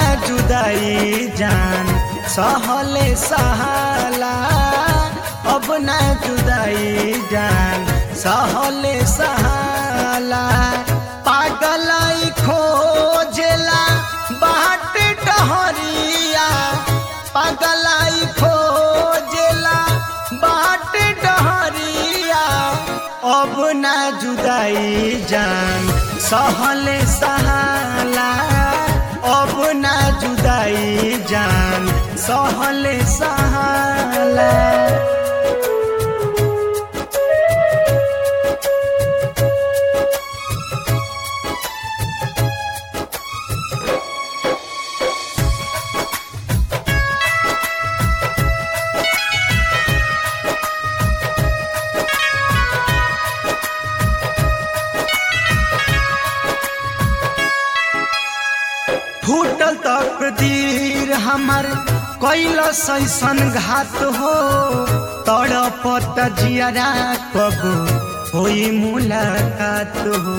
जुदाई जान सहले सहाला अब ना जुदाई जान सहले सहाला पागलाई खोजेला बाट डहरिया पागलाई खोजेला बाट डहरिया अब ना जुदाई जान सहले सहाला अब ना जुदाई जान सहले सहाला फूटल तकदीर हमर कैल सैसन घात हो तड़पत जियरा कब होई मुलाकात हो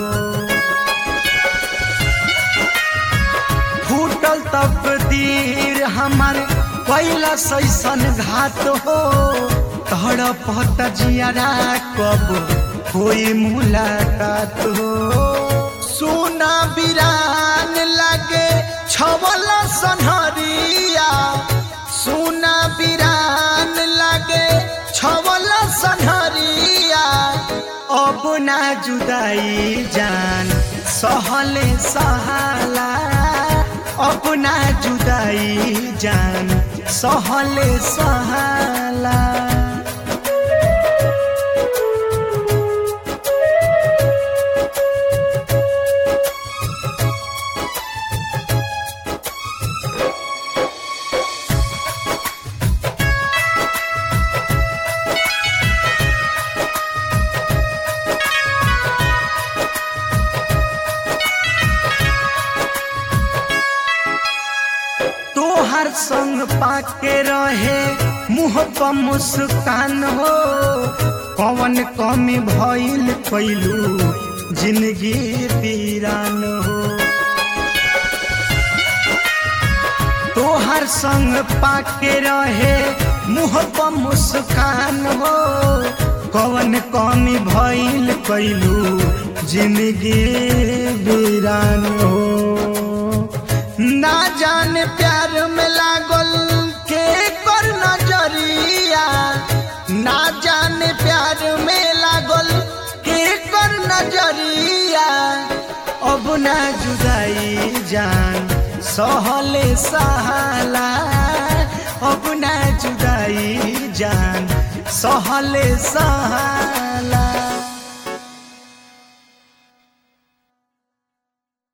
फूटल तकदीर हमर कैल सैसन घात हो तड़पत जियरा कब होई मुलाकात हो सुना बिरान लागे छवल सनहरिया सुना बिरान लागे छवल सनहरिया अब ना जुदाई जान सहले सहाला अब ना जुदाई जान सहले सहाला तोहर संग पाके रहे मुँह पर मुस्कान हो कौन कमी भइल कैलू जिंदगी पीरान हो तोहर संग पाके रहे मुँह पर मुस्कान हो कौन कमी भइल कैलू जिंदगी वीरान हो ना जाने प्यार में लागल के कर नजरिया ना जाने प्यार में लागल के कर नजरिया अब ना जुदाई जान सहले सहाला अब ना जुदाई जान सहले सहाला